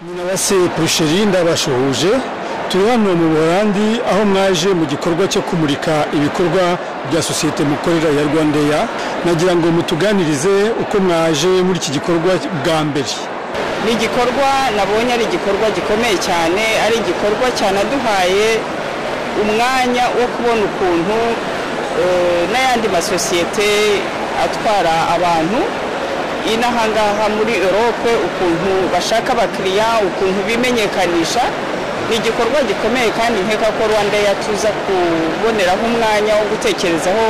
Nyirabase Pusheri ndabasuhuje turi hano mu Buholandi aho mwaje mu gikorwa cyo kumurika ibikorwa bya sosiyete mukorera ya Rwandeya nagira ngo mutuganirize uko mwaje muri iki gikorwa bwa mbere ni igikorwa nabonye ari igikorwa gikomeye cyane ari igikorwa cyanaduhaye umwanya wo kubona ukuntu eh, n'ayandi masosiyete atwara abantu inaha ngaha muri Europe ukuntu bashaka abakiriya ukuntu bimenyekanisha ni igikorwa gikomeye kandi nkeka ko Rwanda yatuza kuboneraho umwanya wo gutekerezaho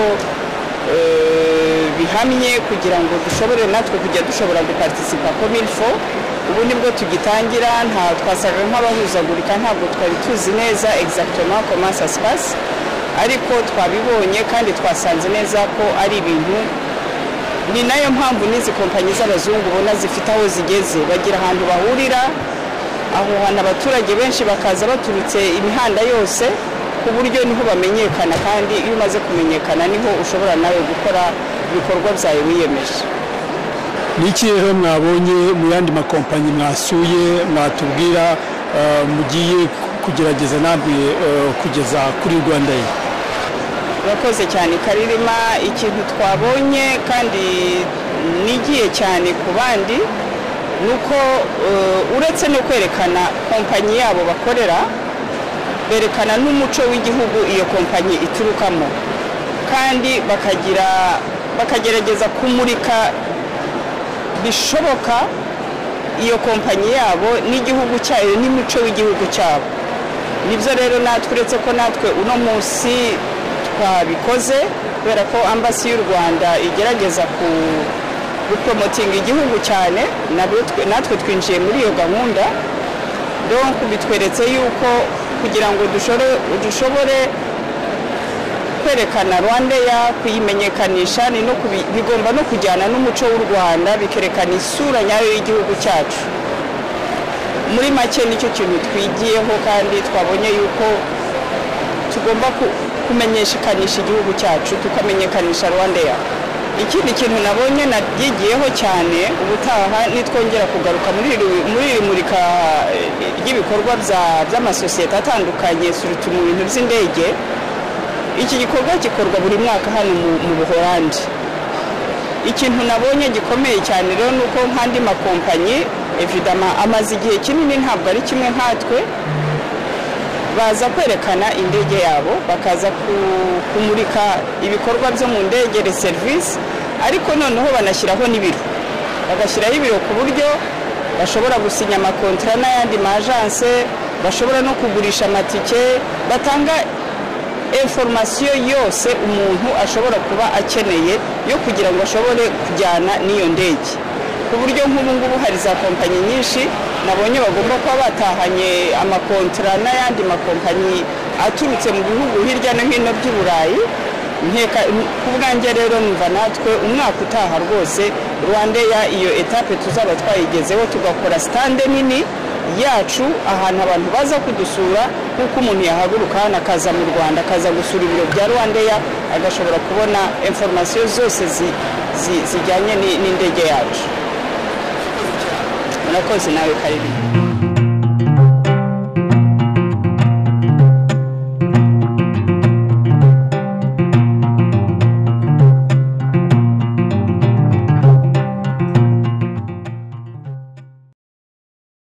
eh, bihamye kugira ngo dushobore natwe kujya dushobora gupartisipa comme il faut ubu nibwo tugitangira nta twasaga nk'abahuzagurika ntabwo twari tuzi neza exactement comment ça se passe ariko twabibonye kandi twasanze neza ko ari ibintu ni nayo mpamvu n'izi kompanyi z'abazungu ubona zifite aho zigeze bagira ahantu bahurira aho hantu abaturage benshi bakaza baturutse imihanda yose ku buryo niho bamenyekana kandi iyo umaze kumenyekana niho ushobora nawe gukora ibikorwa byawe wiyemeje ni iki rero mwabonye mu yandi makompanyi mwasuye mwatubwira eh, mugiye kugerageza namwe eh, kugeza kuri Rwandeya urakoze cyane karirima ikintu twabonye kandi nigiye cyane ku bandi ni uko eh, uretse no kwerekana kompanyi yabo bakorera berekana n'umuco w'igihugu iyo kompanyi iturukamo kandi bakagira bakagerageza kumurika bishoboka iyo kompanyi yabo n'igihugu cyayo n'imico w'igihugu cyabo nibyo rero natwe uretse ko natwe uno munsi twabikoze kubera ko ambasi y'u rwanda igerageza ku gupromotinga igihugu cyane nabyo twe- natwe twinjiye muri iyo gahunda donc bitweretse yuko kugira ngo dushore- dushobore kwerekana rwandeya kuyimenyekanisha ni no kubi- bigomba no kujyana n'umuco w'u rwanda bikerekana isura nyayo y'igihugu cyacu muri make nicyo kintu twigiyeho kandi twabonye yuko tugomba ku- kumenyekanisha igihugu cyacu tukamenyekanisha rwandeya ikindi kintu nabonye nabyigiyeho cyane ubutaha nitwongera kugaruka muri iri- muri iri murika eh, ry'ibikorwa bya- by'amasosiyete atandukanye surutu mu bintu by'indege iki gikorwa gikorwa buri mwaka hano mu, mu buholandi ikintu nabonye gikomeye cyane rero ni uko nk'andi makompanyi evidama amaze igihe kinini ntabwo ari kimwe nkatwe baza kwerekana indege yabo bakaza ku- kumurika ibikorwa byo mu ndege re serivisi ariko noneho banashyiraho n'ibiro bagashyiraho ibiro ku buryo bashobora gusinya amakontara n'ayandi majanse bashobora no kugurisha amatike batanga informasiyo yose umuntu ashobora kuba akeneye yo kugira ngo ashobore kujyana n'iyo ndege ku buryo nk'ubu ngubu hari za kompanyi nyinshi nabonye bagomba kuba batahanye amakontara n'ayandi makompanyi aturutse mu bihugu hirya no hino by'i Burayi nkeka ku bwanjye rero numva natwe umwaka utaha rwose rwandeya iyo etape tuzaba twayigezeho tugakora sitande nini yacu ahantu abantu baza kudusura nk'uko umuntu yahaguruka hano akaza mu rwanda akaza gusura ibiro bya rwandeya agashobora kubona informasiyo zose zi- zi- zijyanye ni- n'indege yacu murakoze nawe karibiri